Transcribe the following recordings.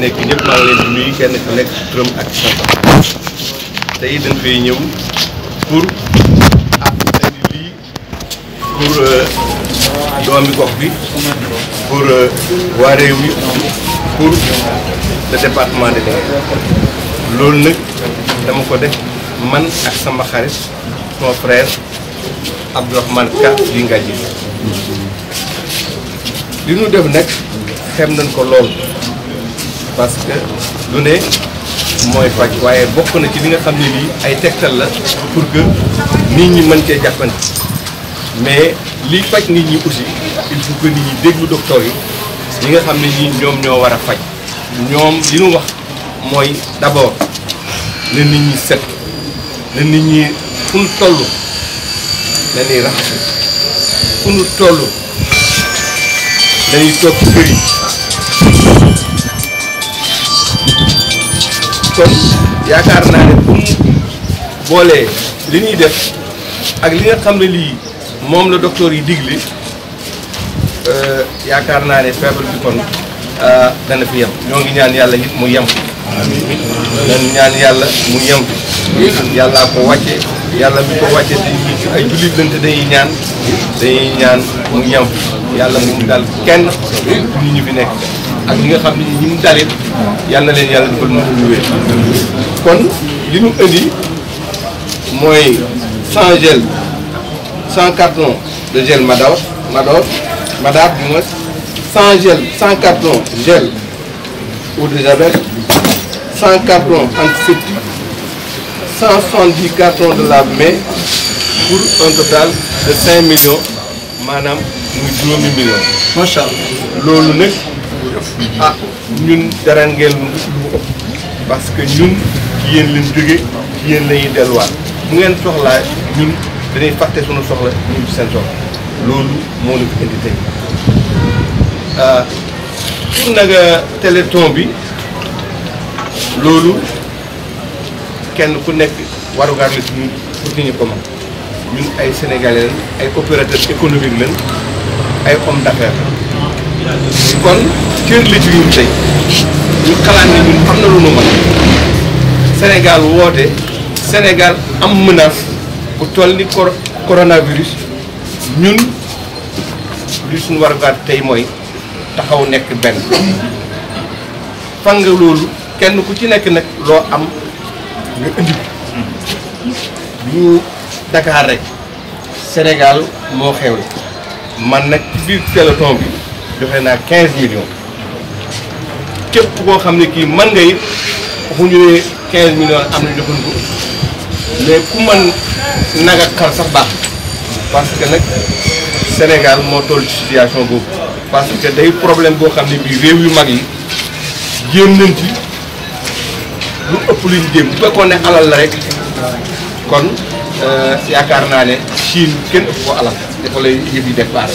nekk ñëpp maa ngi leen di nuyu kenn ku nekk ci turam ak santam tey dañ fay ñëw pour ah indi lii pour doomi gox bi pour waa réew mi pour le département de Linguère loolu nag dama ko def man ak sama xarit sama frère Abdourahmane Ka di Ngadji li ñu def nag xem nañ ko lool parce que lu ne mooy faj waaye bokk na ci li nga xam ne lii ay tegtal la pour que nit ñi mën cee jàppandi mais liy faj nit ñi aussi il faut que nit ñi déglu docteur yi ñi nga xam ne ñi ñoom ñoo war a faj ñoom li ñu wax mooy d'abord na nit ñi set na nit ñi fu ñu toll na ñuy raxasu fu ñu toll dañuy toog ci kër yi kon yaakaar naa ne bu mu boolee li ñuy def ak li nga xam ne lii moom la docteur yi digle yaakaar naa ne feebar bi kon dana fi yem ñoo ngi ñaan yàlla it mu yem dañ ñaan yàlla mu yem fi yàllaa ko wàcce yàlla mi ko wàcce te ay jullit lañ te dañuy ñaan dañuy ñaan mu yem fi yàlla mu dal kenn nit ñi fi nekk ak ñi nga xam ne ñi mu dalit yàlla na leen yàlla defal na ñu wér kon li ñu indi mooy 100 gel 100 cartons de gel Mador Mador Madar du moins 100 gel 100 cartons gel eau de javel 100 cartons antiseptique 170 cartons de lave-mains pour un total de 5 millions maanaam muy juróomi millions. macha allah. loolu nag ah ñun dara ngeen lu ëpp parce que ñun ci yéen lañ jóge ci yéen la ñuy delluwaat bu ngeen soxlaa ñun dañuy fàtte suñu soxla ñun ci seen soxla loolu moo ñu fi indi tey ah pour nag téléthon bi loolu kenn ku nekk warugar la ci ñun pour que ñu ko mën ñun ay sénégalais lañ ay opérateurs économiques lañ ay hommes d'affaires kon cër la ci ñun tey ñu xalaat ne ñun am na lu nu mën Sénégal woote Sénégal am menace bu toll ni cor coronavirus ñun li suñu warugar tey mooy taxaw nekk benn fan nga loolu kenn ku ci nekk nag loo am nga indi ñu Dakar rek Sénégal moo xewle man nag ci biir téléthon bi joxe naa 15 millions képp koo xam ne kii man nga it waxuñu ne 15 millions am na joxuñ ko mais ku man nag ak xar sax baax parce que nag Sénégal moo toll ci situation boobu parce que day problème boo xam ne bii réew yu mag yi jéem nañ ci lu ëpp luñ jéem bu fekkoon ne alal la rek kon yaakaar naa ne Chine kenn ëpp ko alal dafa lay yëf yi départ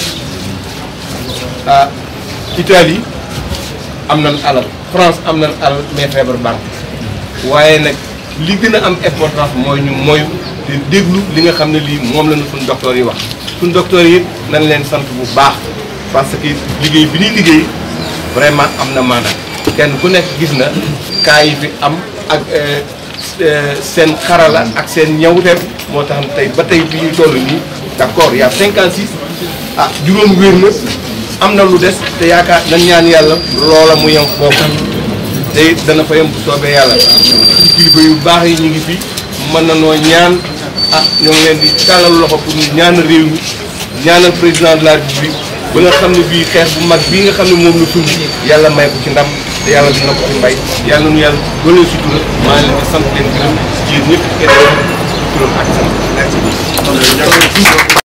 ah Italie am nañ alal France am nañ alal mais feebar banque waaye nag li gën a am importance mooy ñu mooy te déglu li nga xam ne lii moom la ñu suñ docteur yi wax suñ docteur yi nañ leen sant bu baax parce que liggéey bi ñuy liggéey vraiment am na maanaam kenn ku nekk gis na cas yi fi am ak seen xarala ak seen ñawteef moo tax tey ba tey bi ñuy toll nii d'accord y a 56 ah juróom wér na am na lu des te yaakaar nañ ñaan yàlla loola mu yem foofu te it dana fa yem bu soobee yàlla kilifa yu baax yi ñu ngi fi mën na noo ñaan ah ñoo ngi leen di tàllal loxo pour ñu ñaan réew mi ñaanal président de la république ba nga xam ne bii xeex bu mag bii nga xam ne moom la sumb yàlla may ko ci ndam te yàlla dina ko ci mbay yàlla nu yàlla doole sutura maa ngi leen di sant leen gërëm ci yéen ñëpp kenn turam ak sant merci